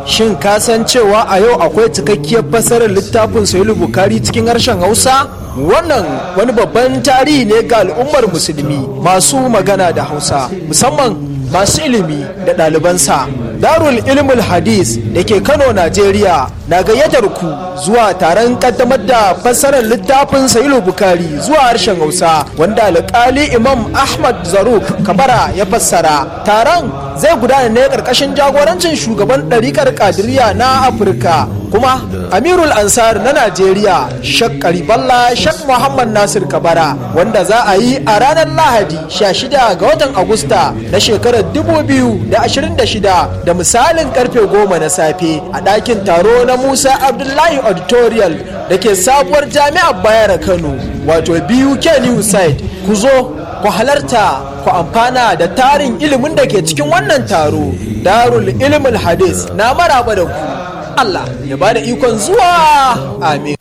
Shin ka san cewa a yau akwai cikakkiyar fassarar littafin Sahihul Bukhari cikin harshen Hausa? Wannan wani babban tarihi ne ga al'ummar musulmi masu magana da Hausa, musamman masu ilimi da ɗalibansa. Darul Ilmul Hadis da ke Kano, Najeriya na gayyatar ku zuwa taron kaddamar da fassarar littafin Sahihul Bukhari zuwa harshen Hausa wanda alƙali Imam Ahmad Zaruk Kabara ya fassara. Taron zai gudana ne ƙarƙashin jagorancin shugaban ɗarikar Kadiriya na Afirka kuma Amirul Ansar na Najeriya Shak Kariballa Shak Muhammad Nasir Kabara wanda za a yi a ranar Lahadi 16 ga watan Agusta na shekarar 2026 da misalin karfe 10 na safe a ɗakin taro na Musa Abdullahi Auditorial da ke sabuwar jami'ar Bayero Kano wato BUK New Site ku zo ku halarta ku amfana da tarin ilimin da ke cikin wannan taro Darul Ilmul Hadis na maraba da ku Allah ya bada ikon zuwa amin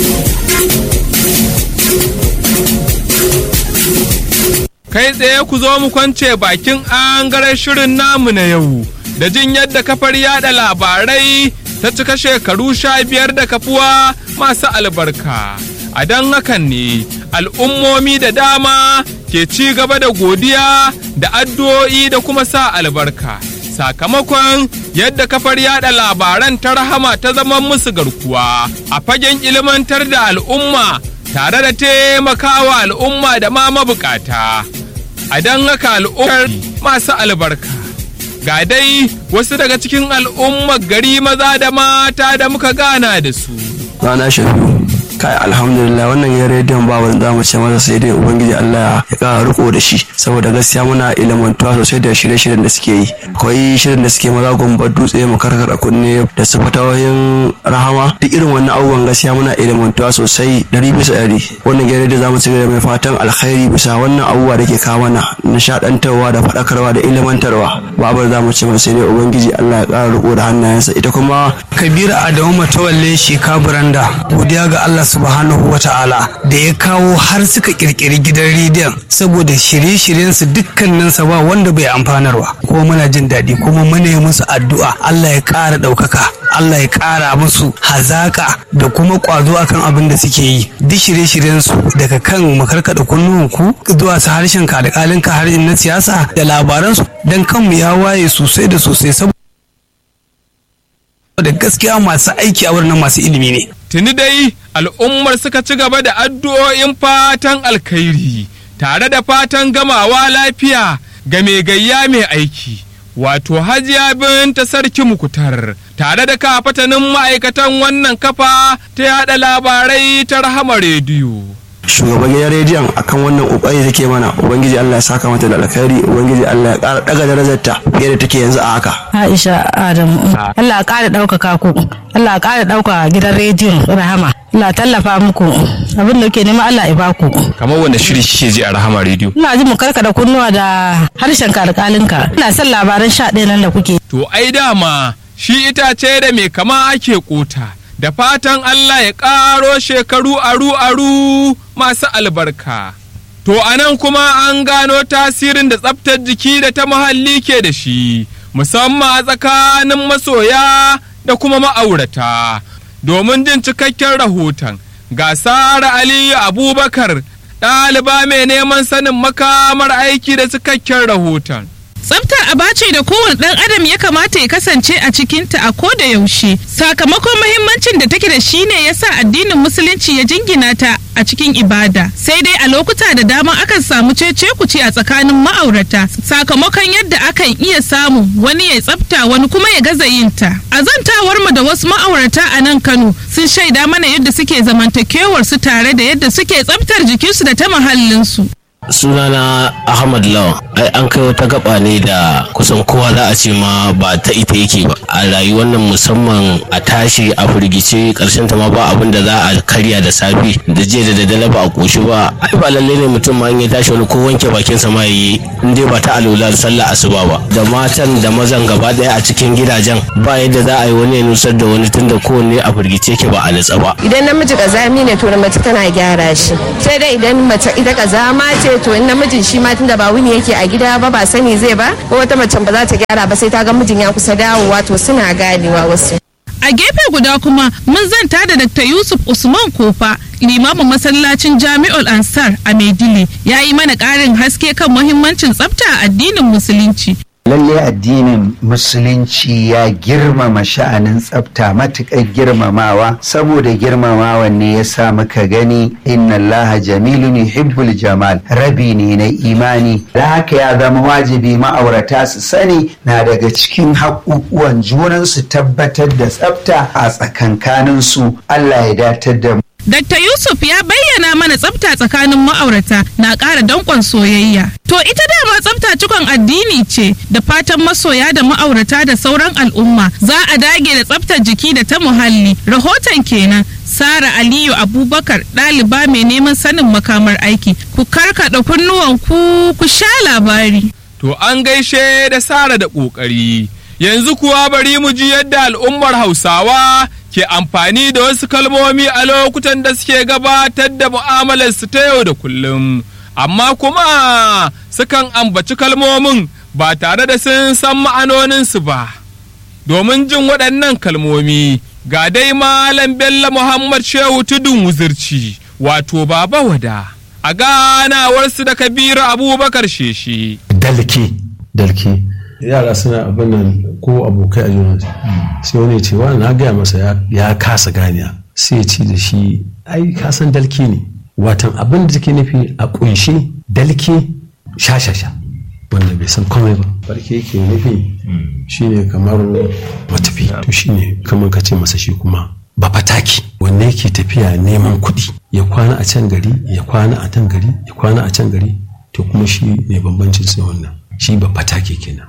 Kai tsaye ku zo mu kwance bakin angaren shirin namu na yau da jin yadda kafar yada labarai ta cika shekaru sha biyar da kafuwa masu albarka. A don hakan ne al'ummomi da dama ke ci gaba da godiya da addu'o'i da kuma sa albarka. Sakamakon yadda kafar yada labaran ta rahama ta zama musu garkuwa a fagen ilmantar da al'umma tare da taimakawa al'umma da ma mabukata. A don haka al'ummar masu albarka. Ga dai wasu daga cikin al'ummar gari maza da mata da muka gana da su. Rana shafiu. kai alhamdulillah wannan ya rediyon ba wani zamu ce masa sai dai ubangiji Allah ya kara riko da shi saboda gaskiya muna ilimantuwa sosai da shirye-shiryen da suke yi akwai shirin da suke maza gumba dutse mu karkara kunne da su fatawoyin rahama duk irin wannan abubuwan gaskiya muna ilimantuwa sosai dari bisa dari wannan gidan rediyo zamu ci gaba mai fatan alkhairi bisa wannan abubuwa da ke kawo mana nishadantarwa da faɗakarwa da ilimantarwa babar zamu ce masa sai dai ubangiji Allah ya kara riko da hannayensa ita kuma Kabiru Adamu Matawalle Sheka Buranda godiya ga Allah subhanahu wa ta'ala da ya kawo har suka kirkiri gidan rediyon saboda shirye-shiryensu dukkaninsa ba wanda bai amfanarwa kuma muna jin daɗi kuma muna yi musu addu'a Allah ya ƙara ɗaukaka Allah ya ƙara musu hazaka da kuma ƙwazo akan abin da suke yi duk shirye-shiryensu daga kan makarkaɗa kunnuwanku zuwa su harshen ka da ƙalinka har na siyasa da labaransu don kanmu ya waye sosai da sosai saboda da gaskiya masu aiki a wurin masu ilimi ne. Tuni dai al'ummar suka ci gaba da addu'o'in fatan alkhairi tare da fatan gamawa lafiya ga mai gayya mai aiki. Wato hajiya binta sarki mukutar tare da kafatanin ma'aikatan wannan kafa ta yada labarai ta rahama rediyo. shugaban gidan rediyon akan wannan kokari take mana ubangiji Allah ya saka mata da alkhairi ubangiji Allah ya ƙara daga darajarta fiye da take yanzu a haka Aisha Adamu Allah ya ƙara ɗaukaka ku Allah ya ƙara ɗauka gidan rediyon Rahama Allah tallafa muku abin da ke nema Allah ya baku Kamar wanda shiri kike ji a rahama rediyo. ina ji mu karkada kunnuwa da harshen ka alƙalinka ina son labaran sha ɗaya nan da kuke To ai dama shi itace da mai kama ake kota. Da fatan Allah ya ƙaro shekaru aru-aru masu albarka. To a nan kuma an gano tasirin da tsaftar jiki da ta muhalli ke da shi, musamman a tsakanin masoya da kuma ma'aurata. Domin jin cikakken rahoton, ga Sara Aliyu Abubakar, ɗaliba mai neman sanin makamar aiki da cikakken rahoton. Tsafta aba ce da kowane ɗan adam ya kamata ya kasance a cikinta a koda yaushe. Sakamakon mahimmancin da take da shi ne ya sa addinin musulunci ya jingina ta a cikin ibada. Sai dai a lokuta da dama akan samu cece kuce a tsakanin ma'aurata sakamakon yadda akan iya samu wani ya tsafta wani kuma ya gaza yin ta. A zantawar mu da wasu ma'aurata a nan Kano sun shaida mana yadda suke zamantakewar su tare da yadda suke tsaftar jikinsu da ta muhallinsu. sunana ahmad lawan ai an kai wata gaba ne da kusan kowa za a ce ma ba ta ita yake ba a rayuwar nan musamman a tashi a firgice karshen ta ma ba abin da za a karya da safe da jiya da daddare ba a koshi ba ai ba lalle ne mutum ma in ya tashi wani ko wanke bakinsa ma yayi in dai ba ta alula sallah asuba ba da matan da mazan gaba daya a cikin gidajen ba yadda za a yi wani ya nusar da wani tunda kowanne a firgice ke ba a natsa ba idan namiji kazami ne to na mace tana gyara shi sai dai idan mace ita kazama ce to in namijin shi ma tunda ba wuni yake a gida ba ba sani zai ba ko wata macen ba za ta gyara ba sai ta ga mijin ya kusa dawowa to suna ganewa wasu A gefe guda kuma mun zanta da Dr. Yusuf Usman Kofa, limamin masallacin Jami'ul Ansar a Maidile, ya yi mana ƙarin haske kan muhimmancin tsafta a addinin Musulunci. lalle addinin musulunci ya girmama sha'anin tsafta matuƙar girmamawa saboda girmamawan ne ya sa muka gani inna allaha jamilun yuhibbul jamal rabi ne na imani da haka ya zama wajibi ma'aurata su sani na daga cikin haƙuƙuwan junan su tabbatar da tsafta a tsakankaninsu Allah ya datar da mu Dr. Yusuf ya bayyana mana tsafta tsakanin ma'aurata na ƙara danƙon soyayya. To ita dama tsafta cikon addini ce da fatan masoya da ma'aurata da sauran al'umma za a dage da tsaftar jiki da ta muhalli. Rahoton kenan Sara Aliyu Abubakar ɗaliba mai neman sanin makamar aiki. Ku karkaɗa kunnuwan ku ku sha labari. To an gaishe da Sara da ƙoƙari. Yanzu kuwa bari mu ji yadda al'ummar Hausawa ke amfani da wasu kalmomi a lokutan da suke gabatar da mu'amalarsu ta yau da kullum. Amma kuma sukan ambaci kalmomin ba tare da sun san ma'anoninsu ba. Domin jin waɗannan kalmomi ga dai Malam Bello Muhammad Shehu Tudun Wuzirci wato Baba Wada a ganawarsu da Kabiru Abubakar Sheshi. dalke dalke yara suna abin nan ko abokai a junansu sai wani ce wani na gaya masa ya- ya kasa ganiya sai ya ce da shi ai kasan dalke ne watan abin da take nufi a kunshi dalke shashasha wanda bai san komai ba barke yake nufi shine kamar matafi to shine kamar ka ce masa shi kuma ba fataki wanda yake tafiya neman kuɗi ya kwana a can gari ya kwana a can gari ya kwana a can gari to kuma shi ne bambancin sai wannan shi ba fatake kenan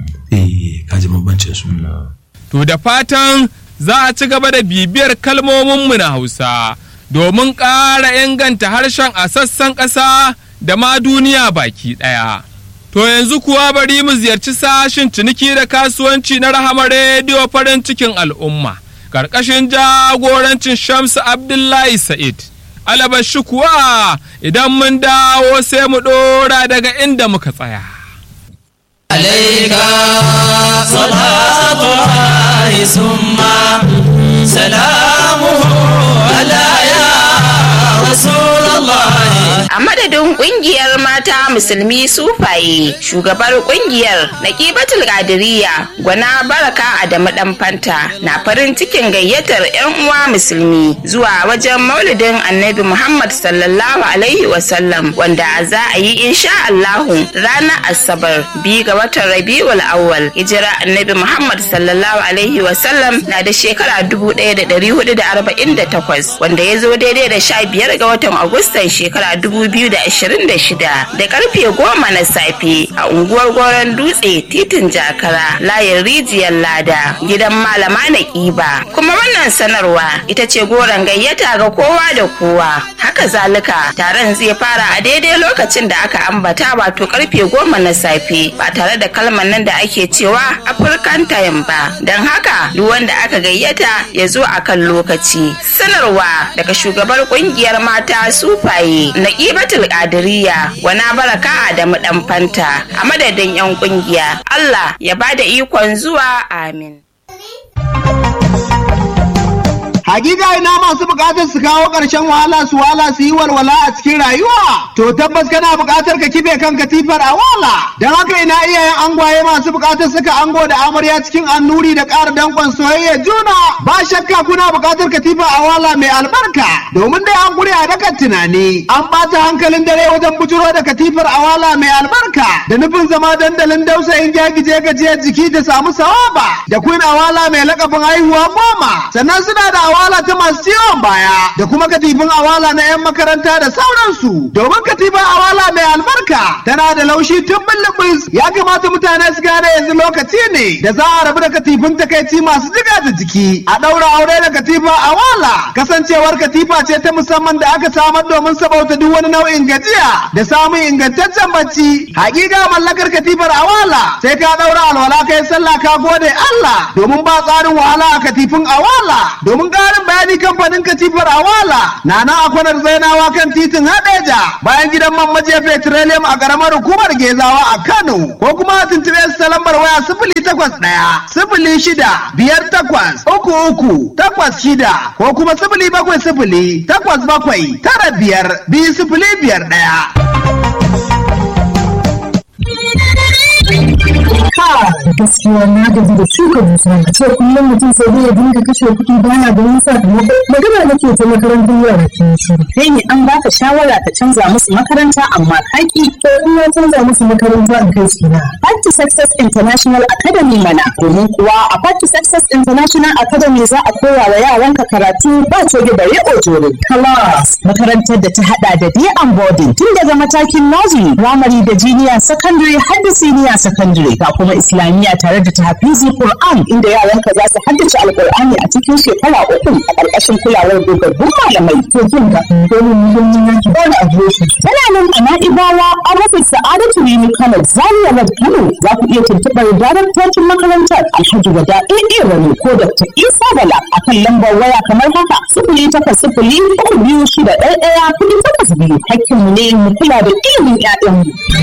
eh kaji bambancin su To da fatan za a ci gaba da bibiyar kalmominmu na Hausa domin ƙara inganta harshen a sassan ƙasa da ma duniya baki ɗaya. To yanzu kuwa bari mu ziyarci sashin ciniki da kasuwanci na Rahama Rediyo farin cikin al'umma, ƙarƙashin jagorancin Shamsu Abdullahi Sa'id. Alabashi kuwa idan mun dawo sai mu ɗora daga inda muka tsaya. عليك صلاة الله ثم سلامه على يا رسول الله A madadin kungiyar mata musulmi sufaye shugabar kungiyar Naqibatul Qadiriyya gwana baraka Adamu dan fanta na farin cikin gayyatar 'yan uwa musulmi zuwa wajen maulidin Annabi Muhammad sallallahu alaihi wasallam wanda za a yi insha Allahu ranar Asabar biyu ga watan Rabiul Awwal hijira Annabi Muhammad sallallahu alaihi wasallam na da shekara 1448 wanda ya zo daidai da 15 ga watan Agustan shekara 2026 da karfe goma na safe a unguwar goron dutse titin jakara layin rijiyar lada gidan malama na kiba kuma wannan sanarwa ita ce goron gayyata ga kowa da kowa haka zalika taron zai fara a daidai lokacin da aka ambata wato karfe goma na safe ba tare da kalmar nan da ake cewa african time ba don haka duk wanda aka gayyata ya zo a kan lokaci sanarwa daga shugabar kungiyar mata sufaye na ƙibatul ƙadiriya wana baraka da dan fanta a madadin 'yan kungiya Allah ya bada ikon zuwa amin. Hakika ina masu bukatar su kawo ƙarshen wahala su wala su yi walwala a cikin rayuwa. To tabbas kana bukatar ka kife kan katifar a wala. Don haka ina iyayen angwaye masu bukatar suka ango da amarya cikin annuri da ƙara danƙon soyayya juna. Ba shakka kuna bukatar katifa a wala mai albarka. Domin dai an gure a dakan tunani. An ɓata hankalin dare wajen bujuro da katifar a wala mai albarka. Da nufin zama dandalin dausayin gyagije gajiyar jiki da samu sawaba. Da queen awala mai lakabin haihuwa goma. Sannan suna da awala ta masu ciwon baya da kuma katifin awala na 'yan makaranta da sauransu domin katifin awala mai albarka tana da laushi tun bulbus ya kamata mutane su gane yanzu lokaci ne da za a rabu da katifin takaici masu jiga da jiki a ɗaura aure da katifa awala kasancewar katifa ce ta musamman da aka samar domin sabauta duk wani nau'in gajiya da samun ingantaccen bacci hakika mallakar katifar awala sai ka ɗaura alwala kai sallah ka gode Allah domin ba tsarin wahala a katifin awala domin ƙara ƙarin bayani kamfanin katifar awala na nan a kwanar zainawa kan titin hadeja bayan gidan man majiya petroleum a ƙaramar hukumar gezawa a kano ko kuma a tuntuɓe su ta lambar waya sifili takwas ɗaya sifili shida biyar takwas uku uku takwas shida ko kuma sifili bakwai sifili takwas bakwai tara biyar biyu sifili biyar ɗaya. gaskiya na gaji da shuka dusa a ce kullum mutum sai dai ya dinga kashe kuɗi baya ganin sakamako magana nake ta makarantar yara ke shi kai ne an baka shawara ka canza musu makaranta amma kaki to in na canza musu makaranta in kai su na Path to Success International Academy mana domin kuwa a Path to Success International Academy za a koya wa yaranka karatu ba coge bare ojore class makarantar da ta hada da day and boarding tun daga matakin nursery primary da junior secondary har da senior secondary ga kuma islamiyya tare da tahfizi Qur'an inda yaranka za su haddace alqur'ani a cikin shekara uku a ƙarƙashin kulawar dogaggun malamai to jin ga dole mu mun yi yanki ba a shi tana nan a Na'ibawa a rufin Sa'adatu Rimi Kano Zaria Road Kano za ku iya tuntuɓar daraktocin makarantar Alhaji Wada AA Rani ko Dr. Isa Bala a kan lambar waya kamar haka sifili takwas sifili uku biyu shida ɗaya ɗaya kuɗi takwas biyu hakkinmu ne mu kula da ilimin 'ya'yanmu.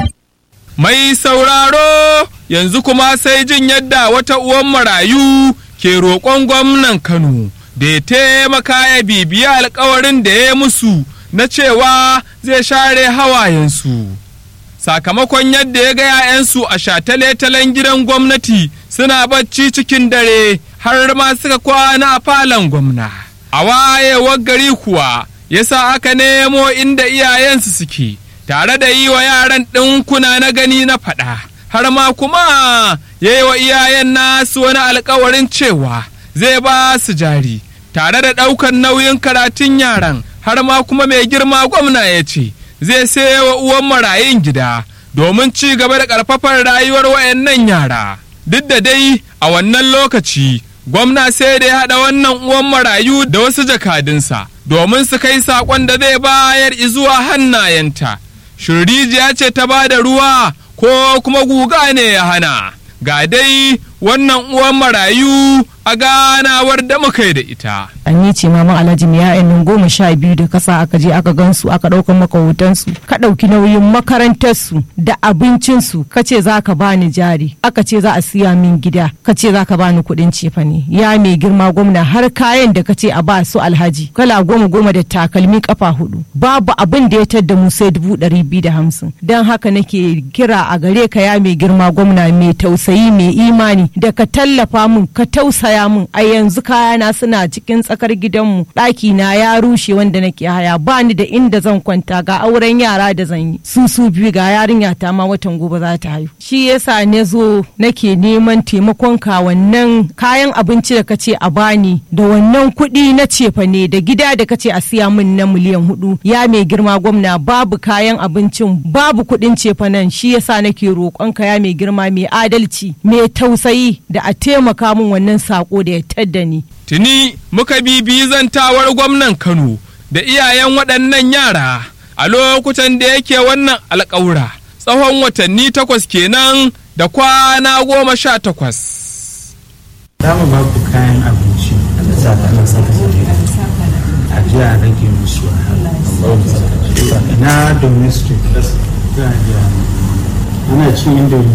Mai sauraro yanzu kuma sai jin yadda wata uwan marayu ke roƙon gwamnan Kano da ya taimaka ya bibiya alkawarin da ya musu na cewa zai share hawayensu. Sakamakon yadda ya ga 'ya'yansu a shatale-talen gidan gwamnati suna bacci cikin dare har ma suka kwana a falon gwamna. A wayewar gari kuwa yasa aka nemo inda iyayensu suke. tare da yi wa yaran ɗinkuna na gani na faɗa har ma kuma ya yi wa iyayen nasu wani alkawarin cewa zai ba su jari tare da ɗaukar nauyin karatun yaran har ma kuma mai girma gwamna ya ce zai saye wa uwan marayun gida domin ci gaba da ƙarfafar rayuwar wayannan yara duk da dai a wannan lokaci gwamna sai da ya haɗa wannan uwan marayu da wasu jakadunsa domin su kai saƙon da zai bayar izuwa hannayenta shirrijiya ce ta ba da ruwa ko kuma guga ne ya hana ga dai wannan uwan marayu a ganawar da muka yi da ita. An ce maman alhaji mai ya'yan nan goma sha biyu da kasa aka je aka gansu aka ɗauka maka hotonsu ka ɗauki nauyin makarantarsu da abincinsu ka ce za ka bani jari aka ce za a siya min gida ka ce za ka bani kuɗin cefane ya mai girma gwamna har kayan da ka ce a ba su alhaji kala goma goma da takalmi kafa hudu babu abin da ya tadda mu sai dubu ɗari biyu da hamsin don haka nake kira a gare ka ya mai girma gwamna mai tausayi mai imani da ka tallafa mun ka tausaya mun a yanzu kayana suna cikin tsakar gidanmu ɗaki na ya rushe wanda nake haya ba ni da inda zan kwanta ga auren yara da zan yi su su biyu ga yarinya ta ma watan gobe za ta haihu shi yasa ne zo nake neman taimakon ka wannan kayan abinci da kace a bani da wannan kuɗi na cefa ne da gida da kace a siya min na miliyan hudu ya mai girma gwamna babu kayan abincin babu kuɗin cefa nan shi yasa nake roƙon ka ya mai girma mai adalci mai tausayi da a taimaka min wannan sako da ya tadda ni Tuni muka bibiyi zantawar gwamnan Kano da iyayen waɗannan yara a lokutan da yake wannan alƙawura tsawon watanni takwas kenan da kwana goma sha takwas. Za mu ba ku kayan abinci da saka na saka a ji a rage musu na domestic za a ji ana cin indomi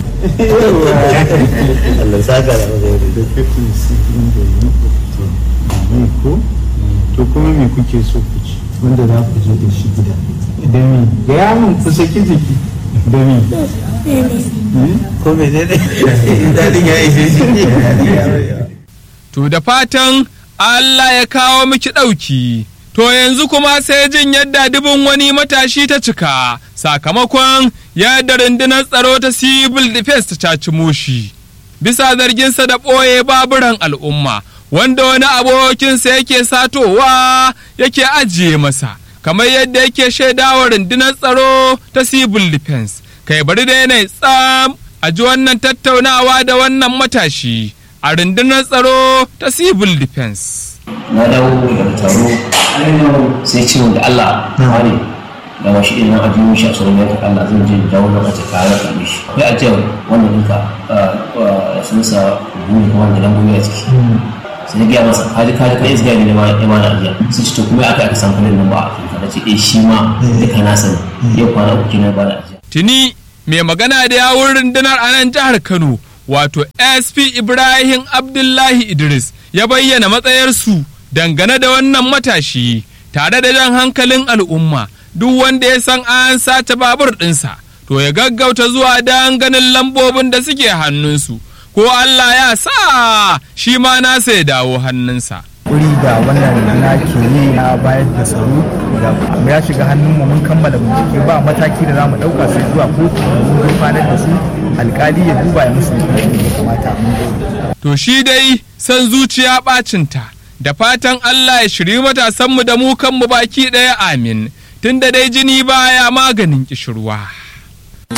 Allah saka da mazari da kafin su indomi ne ko to kuma me kuke so ku ci wanda za ku je da shi gida da me ga yamun ku saki jiki da me ko me ne dadin ya ishe shi To da fatan Allah ya kawo miki ɗauki. To yanzu kuma sai jin yadda dubin wani matashi ta cika sakamakon yadda rundunar tsaro ta civil defense ta caci moshi. Bisa zarginsa da ɓoye baburan al'umma wanda wani abokinsa yake satowa yake ajiye masa. Kamar yadda yake shaidawa rundunar tsaro ta civil defense. Kai bari da yanayi tsam a ji wannan tattaunawa da wannan matashi a rundunar tsaro ta civil defense. na dawo daga taro sai ce da Allah wani da washi idan a jiyo shi a tsoron yanka Allah zan je dawo na mace kare ka mishi akwai ajiyar wanda duka sun sa buri kuma da lambobi a ciki sai na gaya masa kaji kaji kai isga ne ma ya mana ajiya sai ce to kuma aka aka san kuɗin nan ba a afirka na ce eh shi ma duka na sani yau kwana uku kenan ba da ajiya tuni mai magana da yawun rundunar a nan jihar kano wato sp ibrahim abdullahi idris ya bayyana matsayarsu dangane da wannan matashi tare da jan hankalin al'umma duk wanda ya san an sace babur ɗinsa to ya gaggauta zuwa don ganin lambobin da suke hannunsu ko Allah ya sa shi ma nasa ya dawo hannunsa. wuri da wannan na ke yi na bayar da tsaro da ya shiga hannunmu mun kammala bincike ba mataki da za mu ɗauka sai zuwa kotu mun gurfanar da su alkali ya duba ya musu hukuncin da ya kamata mun gode. To shi dai san zuciya ɓacinta da fatan Allah ya shiri matasanmu da mu kanmu baki ɗaya amin tunda dai jini baya maganin kishirwa.